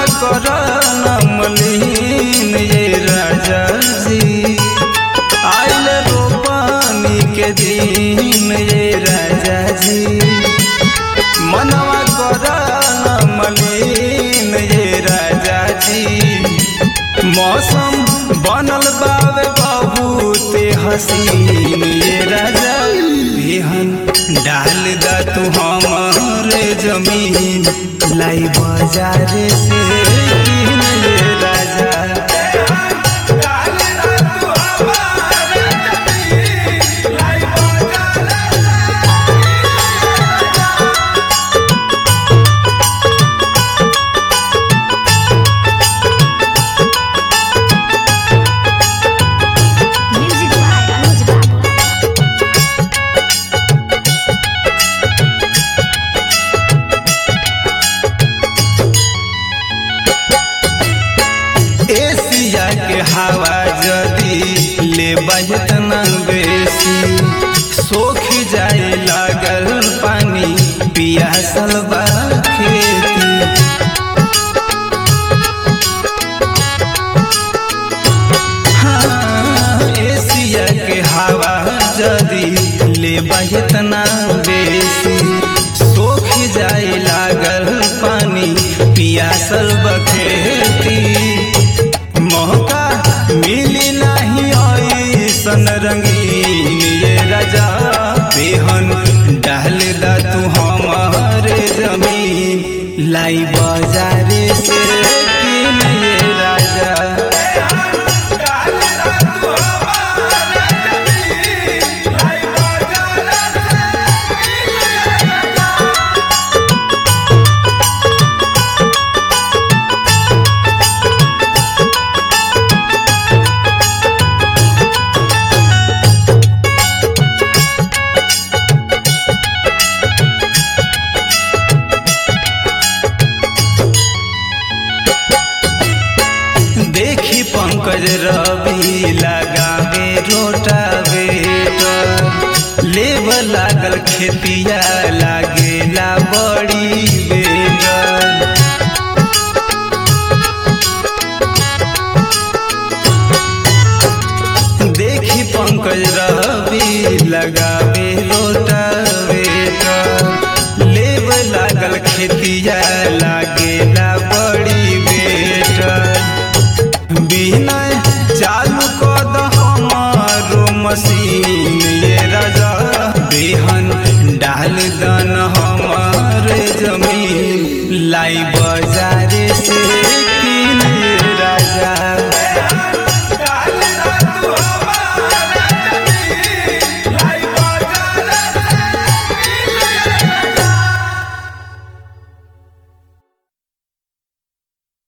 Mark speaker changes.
Speaker 1: कर नमलीन ये राजा जी आइल रोपनी के दिन ये राजा जी मनवा कर नमलीन ये राजा जी मौसम बनल बावे बहुते हसीन ये राजा बिहन डाल दा तू हमारे जमीन लाई बाजारे से किन ये राजा
Speaker 2: Music by Anuj Babu.
Speaker 1: Asia के हवा जदी ले बजना बेसी सोख जाए लागल पानी पियासल बा खेती हाँ, एशिया के हवा जदी ले बहतना बेसी सोख जाए लागल पानी पियासल बखेती मौका मिली नहीं ऐसन रंगीन ये राजा बेहन डाल दा तू हमारे जमीन लाई बाजारे से किन ये राजा देखी पंकज रवि लगावे रोटावे लेब लागल खेतिया लागेला बड़ी